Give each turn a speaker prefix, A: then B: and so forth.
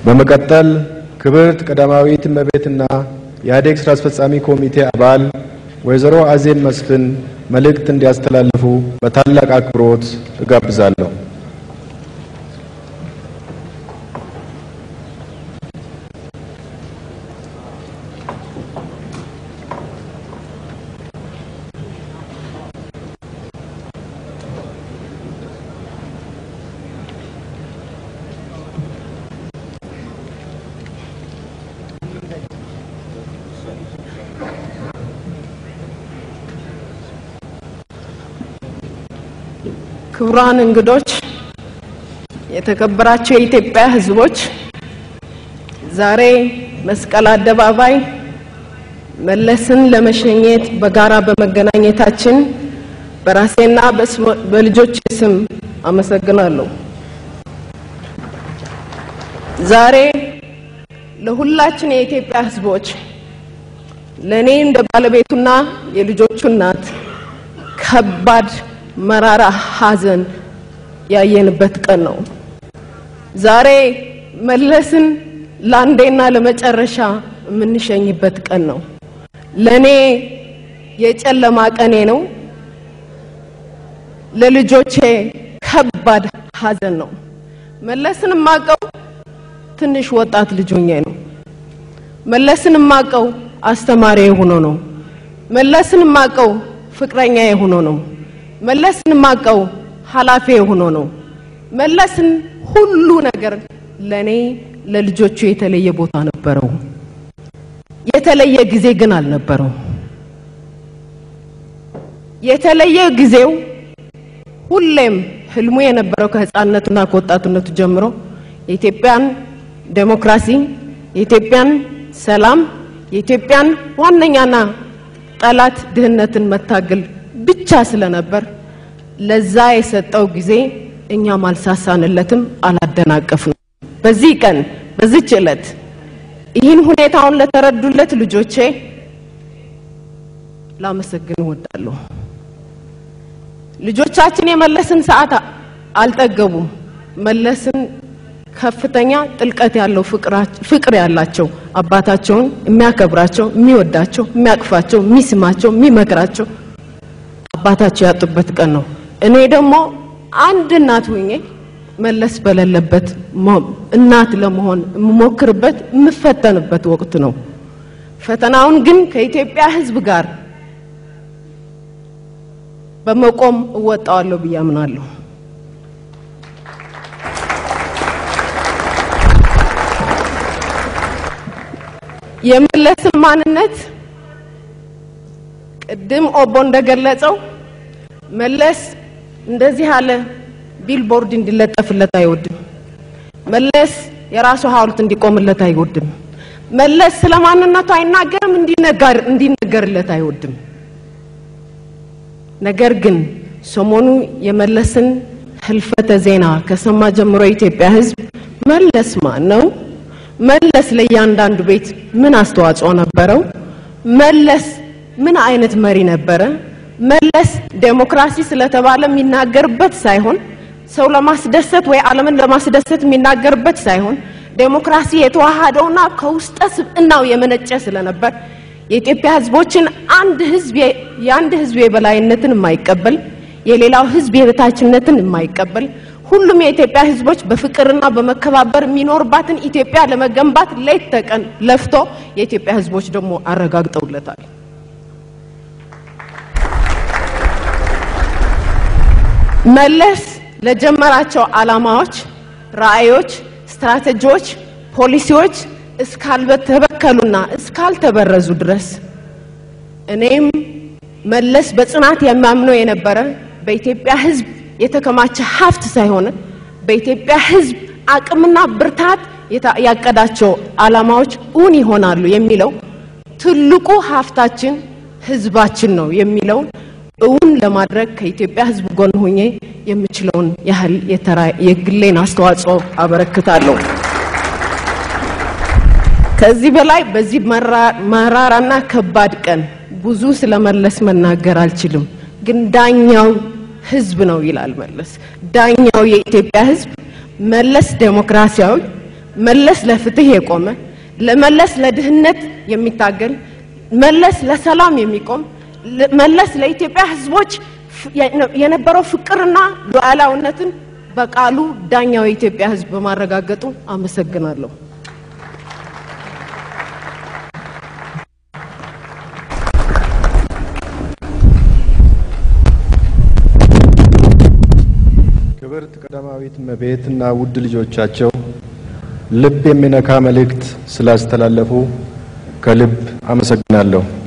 A: በመቀጠል ክብርት ቀዳማዊት እመቤትና የኢህአዴግ ስራ አስፈጻሚ ኮሚቴ አባል ወይዘሮ አዜብ መስፍን መልእክት እንዲያስተላልፉ በታላቅ አክብሮት እጋብዛለሁ።
B: ክቡራን እንግዶች፣ የተከበራቸው የኢትዮጵያ ሕዝቦች፣ ዛሬ መስቀል አደባባይ መለስን ለመሸኘት በጋራ በመገናኘታችን በራሴና በልጆች ስም አመሰግናለሁ። ዛሬ ለሁላችን የኢትዮጵያ ሕዝቦች ለእኔ እንደ ባለቤቱና የልጆቹ እናት ከባድ መራራ ሐዘን ያየንበት ቀን ነው። ዛሬ መለስን ለአንዴና ለመጨረሻ የምንሸኝበት ቀን ነው። ለኔ የጨለማ ቀኔ ነው። ለልጆቼ ከባድ ሐዘን ነው። መለስን የማውቀው ትንሽ ወጣት ልጅ ሆኜ ነው። መለስን የማውቀው አስተማሪ ሆኖ ነው። መለስን የማውቀው ፍቅረኛ ሆኖ ነው። መለስን የማውቀው ኃላፊ ሆኖ ነው። መለስን ሁሉ ነገር ለኔ ለልጆቹ የተለየ ቦታ ነበረው። የተለየ ጊዜ ግን አልነበረው። የተለየ ጊዜው ሁሌም ህልሙ የነበረው ከህፃንነቱና ከወጣትነቱ ጀምሮ የኢትዮጵያን ዴሞክራሲ፣ የኢትዮጵያን ሰላም፣ የኢትዮጵያን ዋነኛና ጠላት ድህነትን መታገል ብቻ ስለነበር ለዛ የሰጠው ጊዜ እኛም አልሳሳንለትም፣ አላደናቀፍንም። በዚህ ቀን በዚች ዕለት ይህን ሁኔታውን ለተረዱለት ልጆቼ ላመሰግን እወዳለሁ። ልጆቻችን የመለስን ሰዓት አልጠገቡም። መለስን ከፍተኛ ጥልቀት ያለው ፍቅር ያላቸው አባታቸውን የሚያከብራቸው፣ የሚወዳቸው፣ የሚያቅፋቸው፣ የሚስማቸው፣ የሚመክራቸው አባታቸው ያጡበት ቀን ነው። እኔ ደግሞ አንድ እናት ሆኜ መለስ በሌለበት እናት ለመሆን የምሞክርበት የምፈተንበት ወቅት ነው። ፈተናውን ግን ከኢትዮጵያ ሕዝብ ጋር በመቆም እወጣዋለሁ ብዬ አምናለሁ። የመለስን ማንነት ቅድም ኦቦ እንደገለጸው መለስ እንደዚህ ያለ ቢልቦርድ እንዲለጠፍለት አይወድም። መለስ የራሱ ሐውልት እንዲቆምለት አይወድም። መለስ ስለ ማንነቱ አይናገርም፣ እንዲነገርለት አይወድም። ነገር ግን ሰሞኑ የመለስን ህልፈተ ዜና ከሰማ ጀምሮ የኢትዮጵያ ሕዝብ መለስ ማን ነው? መለስ ለእያንዳንዱ ቤት ምን አስተዋጽኦ ነበረው? መለስ ምን አይነት መሪ ነበረ? መለስ ዴሞክራሲ ስለተባለ የሚናገርበት ሳይሆን ሰው ለማስደሰት ወይ ዓለምን ለማስደሰት የሚናገርበት ሳይሆን ዴሞክራሲ የተዋሃደውና ከውስጠ ስብዕናው የመነጨ ስለነበር የኢትዮጵያ ህዝቦችን አንድ ህዝብ የአንድ ህዝብ የበላይነትን የማይቀበል የሌላው ህዝብ የበታችነትን የማይቀበል ሁሉም የኢትዮጵያ ህዝቦች በፍቅርና በመከባበር የሚኖርባትን ኢትዮጵያ ለመገንባት ሌት ተቀን ለፍቶ የኢትዮጵያ ህዝቦች ደግሞ አረጋግጠውለታል። መለስ ለጀመራቸው ዓላማዎች፣ ራዕዮች፣ ስትራቴጂዎች፣ ፖሊሲዎች እስካልተበከሉና እስካልተበረዙ ድረስ እኔም መለስ በጽናት የሚያምነው የነበረ በኢትዮጵያ ህዝብ የተከማቸ ሀብት ሳይሆን በኢትዮጵያ ህዝብ አቅምና ብርታት ያቀዳቸው ዓላማዎች እውን ይሆናሉ የሚለው ትልቁ ሀብታችን ህዝባችን ነው የሚለውን እውን ለማድረግ ከኢትዮጵያ ህዝብ ጎን ሆኜ የምችለውን ያህል የግሌን አስተዋጽኦ አበረክታለሁ። ከዚህ በላይ በዚህ መራራና ከባድ ቀን ብዙ ስለመለስ መናገር አልችልም። ግን ዳኛው ህዝብ ነው ይላል መለስ። ዳኛው የኢትዮጵያ ህዝብ መለስ ዴሞክራሲያዊ፣ መለስ ለፍትህ የቆመ ለመለስ ለድህነት የሚታገል መለስ ለሰላም የሚቆም መለስ ለኢትዮጵያ ሕዝቦች የነበረው ፍቅርና ሉዓላዊነትን በቃሉ ዳኛው የኢትዮጵያ ሕዝብ በማረጋገጡ አመሰግናለሁ።
A: ክብርት ቀዳማዊት እመቤትና ውድ ልጆቻቸው ልብ የሚነካ መልእክት ስላስተላለፉ ከልብ አመሰግናለሁ።